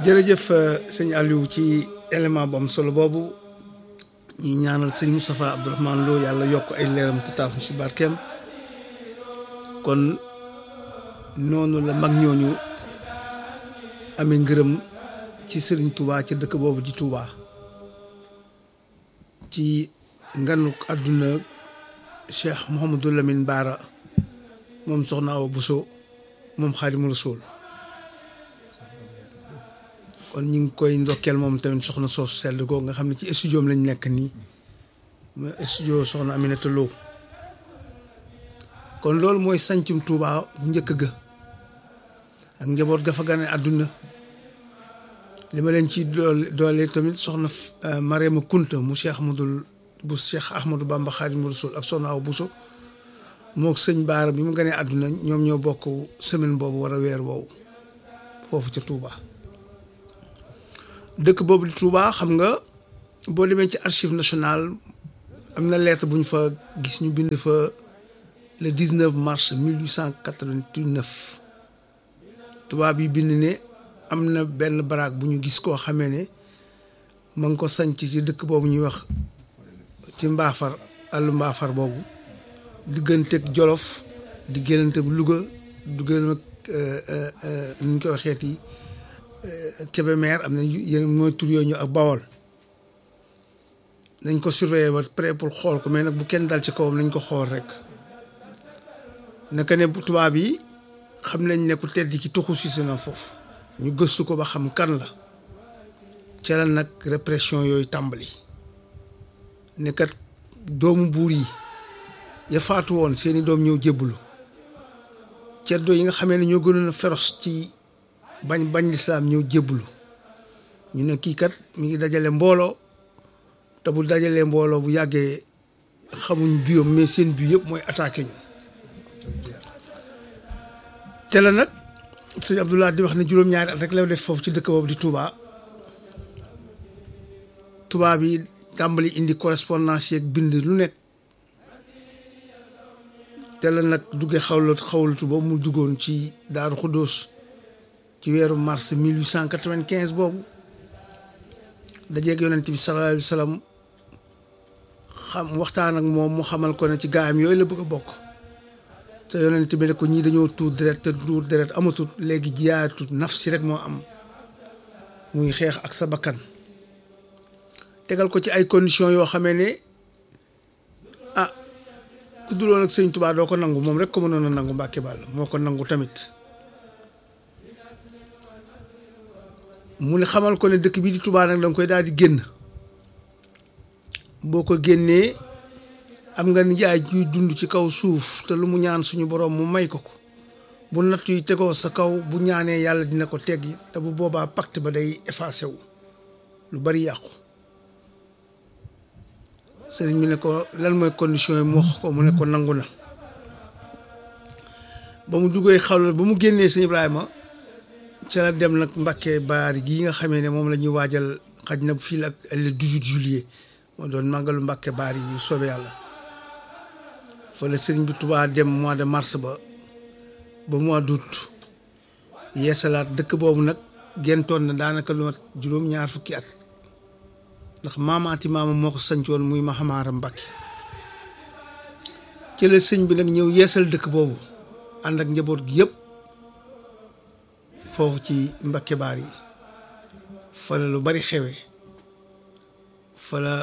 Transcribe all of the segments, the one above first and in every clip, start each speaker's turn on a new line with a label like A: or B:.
A: jërëjëf sëñ Aliou ci élément bu am solo boobu ñi ñaanal sëñ Moustapha Abdourahmane Lo yàlla yokk ay leeram te taaf si barkeem kon noonu la mag ñooñu amee ngërëm ci sëriñ Touba ci dëkk boobu di Touba ci nganuk àdduna Cheikh Mouhamadou Lamine Baara moom soxna Awa Bousso moom Xaadimu Rasuul kon ñu ngi koy ndokkeel moom tamit soxna soosu sedd ko nga xam ne ci studio am lañ nekk nii mooy studio soxna Aminata Lo kon loolu mooy sancum Touba bu njëkk ga ak njaboot ga fa gane àdduna li ma leen ci doole doole tamit soxna Mariama Kunta mu Cheikh Ahmadul bu Cheikh Ahmadou Bamba Xaadimu Rasuul ak soxna Awa Bousso mook sëñ Baara bi mu ganee àdduna ñoom ñoo bokk semaine boobu war a weer woowu foofu ca Touba. dëkk boobu di Touba xam nga boo demee ci archive nationale am na lettre bu ñu fa gis ñu bind fa le 19 mars 1889 tubaab yi bind ne am na benn baraag bu ñu gis koo xamee ne ma ngi ko sanc ci dëkk boobu ñuy wax ci mbaafar àllu mbaafar boobu digganteeg Jolof diggante Louga diggante nu ñu koy waxeeti Kébémer am na yeneen mooy tur yooyu ñu ak Bawol nañ ko surveiller ba prêt pour xool ko mais nag bu kenn dal ci kawam nañ ko xool rek naka ne tubaab yi xam nañ ne ku tedd ki tuxu si na foofu ñu gëstu ko ba xam kan la ca la nag répression yooyu tàmbali nekkat doomu buur yi ya faatu woon seeni doom ñëw jébbalu ceddo yi nga xamee ne ñoo gënoon a féroce ci bañ bañ lislaam ñëw jébbalu ñu ne kii kat mi ngi dajale mbooloo te bu dajalee mbooloo bu yàggee xamuñ biom mais seen bi yëpp mooy attaqué ñu te la nag sëñ Abdoulaye di wax ne juróom-ñaari at rek la def foofu ci dëkk boobu di Touba tubaab yi tàmbali indi correspondance yeeg bind lu nekk te la nag duggee xawlatu xawlatu boobu mu duggoon ci Daaru Xuddoos ci weeru mars 1895 boobu dajeeg yonent bi sallallahu alayhi wa sallam xam waxtaan ak moom mu xamal ko ne ci gaayam yooyu la bëgg a bokk te yonent bi ne ko ñii dañoo tuur deret te tuur deret amatut léegi jiyaatut nafsi rek moo am muy xeex ak sa bakkan tegal ko ci ay conditions yoo xamee ne ah ku duloon ak sëñ Tuubaa doo ko nangu moom rek ko mënoon a nangu Mbàkke Bàll moo ko nangu tamit mu ne xamal ko ne dëkk bi di Touba nag danga koy daal di génn boo ko génnee am nga nijaay juy dund ci kaw suuf te lu mu ñaan suñu borom mu may ko ko bu natt yi tegoo sa kaw bu ñaanee yàlla dina ko teggi te bu boobaa pacte ba day effacé wu lu bari yàqu sëriñ bi ne ko lan mooy condition yi mu wax ko mu ne ko nangu na ba mu duggee xawla ba mu génnee sëñ Ibrahima ca la dem nag Mbàkke baari gii nga xamee ne moom la ñuy waajal xaj na fii la ak le 18 juillet moo doon màggalu Mbàkke baari bi soobee yàlla fa la sëriñ bi Tuubaa dem mois de mars ba ba mois d'août yeesalaat dëkk boobu nag gentoon na daanaka lu mat juróom-ñaar fukki at ndax maamaati maama moo ko sancoon muy Mahamara Mbàkke ci la sëñ bi nag ñëw yeesal dëkk boobu ànd ak njaboot gi yëpp foofu ci Mbàkke baar yi fa la lu bari xewe fa la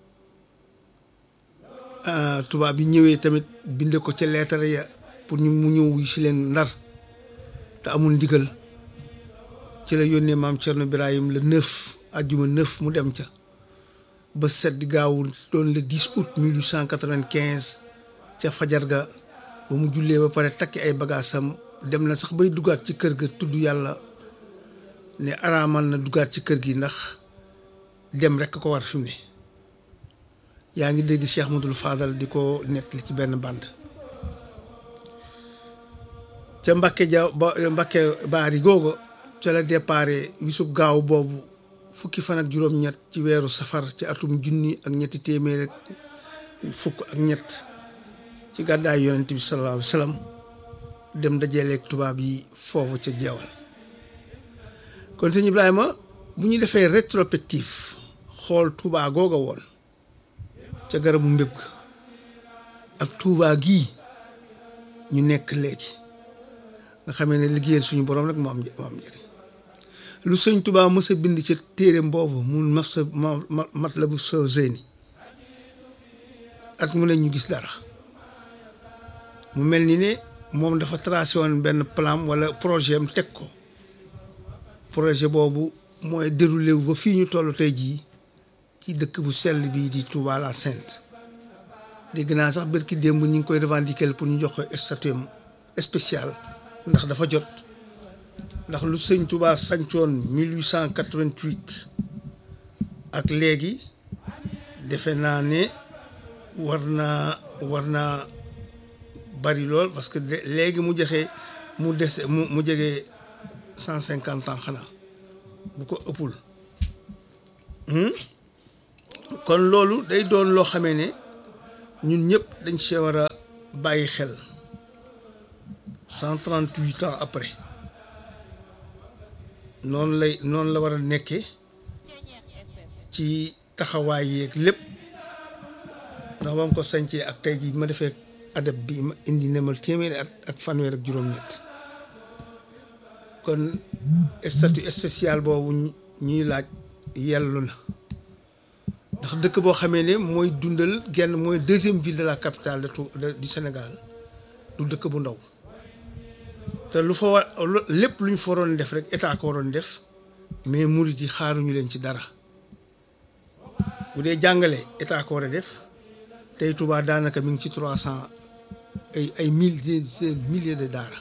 A: tubaab bi ñëwee tamit binde ko ca leetare ya pour ñu mu ñëw wuy si leen ndar te amul ndigal ci la yónnee maam Cerno Birahim le neuf ajjuma neuf mu dem ca ba set di gaawul doon le 10 août 1895 ca fajar ga ba mu jullee ba pare takki ay bagaasam dem na sax bay duggaat ci kër ga tudd yàlla ne araamal na duggaat ci kër gi ndax dem rekk ko war fi mu ne yaa ngi dégg Cheikh Madul Fadal di ko nettali ci benn band ca Mbàkke ja ba Mbàkke baari googu ca la déparé wisub gaaw boobu fukki fan ak juróom-ñett ci weeru safar ci atum junni ak ñetti téeméer ak fukk ak ñett ci gàddaay yonent bi sallallahu alayhi wa sallam dem dajaleeg tubaab yi foofu ca jeewal kon sëñ Ibrahima bu ñu defee rétrospective xool Touba googa woon ca garabu mbéb ga ak Touba gii ñu nekk léegi nga xamee ne liggéeyal suñu borom rek moo am moo am njëriñ lu sëñ Touba mës a bind ca téere mboobu mu mat sa mat la bu soo zéni at mu ne ñu gis dara mu mel ni ne moom dafa tracé woon benn plan wala projet am teg ko projet boobu mooy déroulé wu ba fii ñu toll tey jii ci dëkk bu sell bii di Touba la Sainte dégg naa sax bërki démb ñu ngi koy revendiquer pour ñu jox ko statut spécial ndax dafa jot ndax lu sëñ Touba sancoon 1888 ak léegi defe naa ne war naa war naa bari lool parce que léegi mu joxe mu des mu mu jege cent cinquante ans xanaa bu ko ëppul kon loolu day doon loo xamee ne ñun ñëpp dañ see war a bàyyi xel cent trente huit ans après noonu lay noonu la war a nekkee ci taxawaay yeeg lépp ndax ba mu ko sañcee ak tey jii ma defee adab bi ma indi nemal téeméeri at ak fanweer ak juróom-ñett kon statut spécial boobu ñuy laaj yellu na ndax dëkk boo xamee ne mooy dundal genn mooy deuxième ville de la capitale de tout du Sénégal du dëkk bu ndaw te lu fa war lépp lu ñu fa waroon def rek état ko waroon def mais murit yi xaaruñu leen ci dara bu dee jàngale état ko war a def tey Touba daanaka mi ngi ci trois cent ay ay mille milliers de daara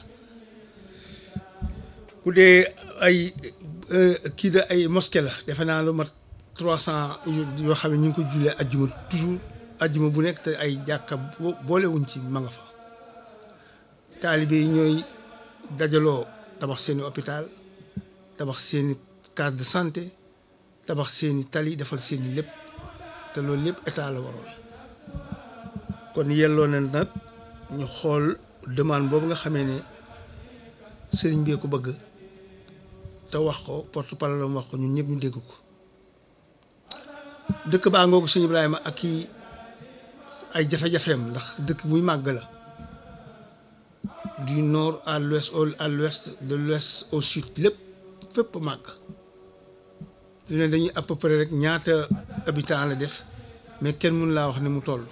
A: bu dee ay kii de ay mosquée la defe naa lu mat trois cent yoo xam ne ñu ngi ko jullee ajjuma toujours ajjuma bu nekk te ay jàkka boolewuñ ci ma nga fa taalibe yi ñooy dajaloo tabax seeni hôpital tabax seeni case de santé tabax seeni tali defal seeni lépp te loolu lépp état la waroon kon yelloo na nag ñu xool demande boobu nga xamee ne sëriñ bee ko bëgg te wax ko porte parole wax ko ñun ñëpp ñu dégg ko dëkk baa ngoogu sëñ Ibrahima ak i ay jafe-jafeem ndax dëkk buy màgg la du nord à l'ouest à l'ouest de l'ouest au sud lépp fépp màgg du ne dañuy à peu près rek ñaata habitant la def mais kenn mun laa wax ne mu toll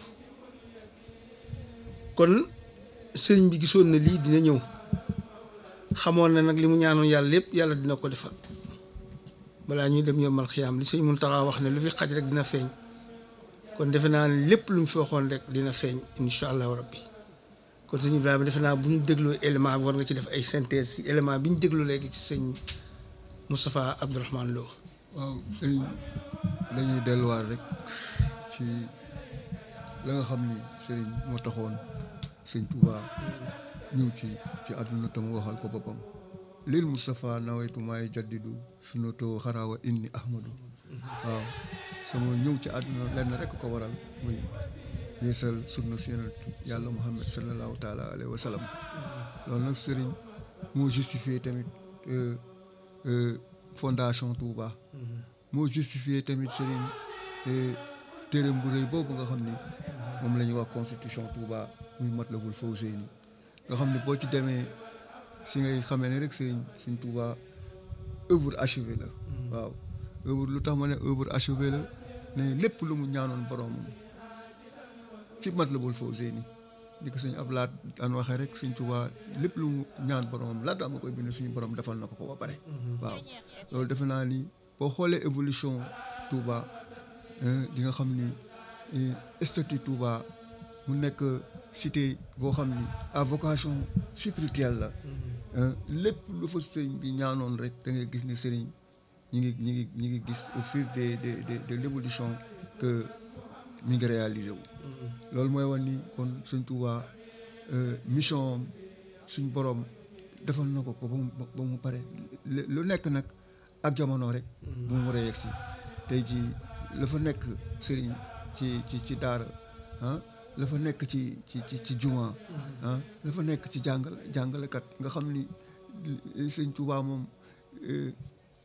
A: kon sëriñ bi gisoon na lii dina ñëw xamoon na nag li mu ñaanoon yàlla lépp yàlla dina ko defal balaa ñuy dem yombal xiyaam li sëñ Muntaxa wax ne lu fi xaj rek dina feeñ kon defe naa ne lépp lu mu fi waxoon rek dina feeñ incha allahu rabbi kon sëñ Ibrahima defe naa bu ñu dégloo élément bi war nga ci def ay synthèse si élément bi ñu déglu léegi ci sëñ Moustapha Abdourahmane Lo
B: waaw sëñ lañuy delluwaat rek ci la nga xam ni sëriñ moo taxoon sëñ Touba ñëw ci ci àdduna tam waxal ko boppam lil Moustapha nawaytu maay jaddidu sunato xaraawa inni ahmadu waaw sama ñëw ci àdduna lenn rek ko waral muy yeesal sunna si yonent yàlla Muhammad sallallahu taala alayhi wa sallam loolu nag sëriñ moo justifié tamit fondation Touba moo justifié tamit sëriñ téereem bu rëy boobu nga xam ni moom la ñuy wax constitution Touba muy Matlabul Fawzeyni nga xam ni boo ci demee si ngay xamee ne rek sëriñ suñ Touba œuvre achevée la waaw œuvre lu tax ma ne œuvre achevée la ne lépp lu mu ñaanoon boroomam ci Matlabul Fawzeyni ni ko sëñ Ablaat daan waxee rek sëñ Touba lépp lu mu ñaan boroomam laata ma koy bind suñu borom defal na ko ko ba pare waaw loolu defe naa ni boo xoolee évolution Touba di nga xam ni statut Touba mu nekk cité boo xam ni à vocation spirituelle la lépp lu fa sëriñ bi ñaanoon rek da ngay gis ni sëriñ ñi ngi ñi ngi ñi ngi gis au fil de de de de l'évolution que mi ngi réalisé wu loolu mooy wan ni kon sëñ Touba mission suñ borom defal na ko ko ba mu ba mu pare lu nekk nag ak jamono rek bu mu war a yegg si tey ji la fa nekk sëriñ ci ci ci daara ah la fa nekk ci ci ci ci juma ah la fa nekk ci jàngal jàngalekat nga xam ni sëñ Touba moom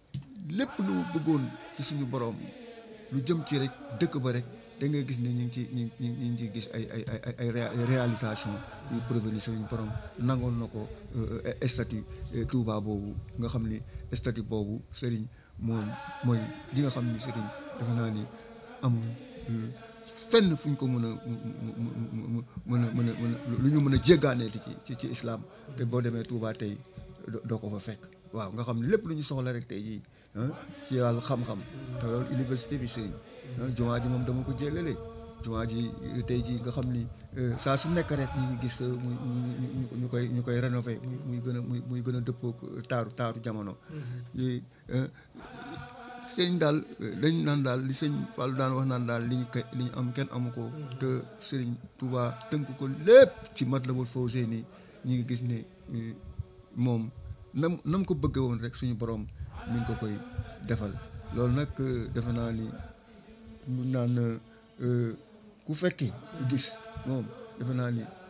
B: lépp lu mu bëggoon ci suñu borom lu jëm ci rek dëkk ba rek da ngay gis ne ñu ngi ci ñu ngi ñu ngi ciy gis ay ay ay ay ay réalisation yu provenir suñu borom nangoon na ko statut Touba boobu nga xam ni statut boobu Serigne moom mooy di nga xam ni Serigne defe naa ni amul fenn fu ñu ko mën a mën a mën a mën a lu ñu mën a jéggaaneeti ci ci ci islam te boo demee Touba tey doo ko fa fekk waaw nga xam ne lépp lu ñu soxla rek tey jii ci wàllu xam-xam te loolu université bi sëriñ jumaa ji moom dama ko jëlale jumaa ji tey jii nga xam ni saa su nekk rek ñu ngi gis muy ñu koy ñu koy rénové muy muy gën a muy muy gën a dëppoo taaru taaru jamono sëñ daal dañ naan daal li sëñ Fallou daan wax naan daal li ñu li ñu am kenn amu ko te sëriñ Touba tënk ko lépp ci Matlabul Fawzeyni ñu ngi gis ne moom nam nam ko bëggee woon rek suñu borom mi ngi ko koy defal loolu nag defe naa ni mun naan ku fekkee gis moom defe naa ni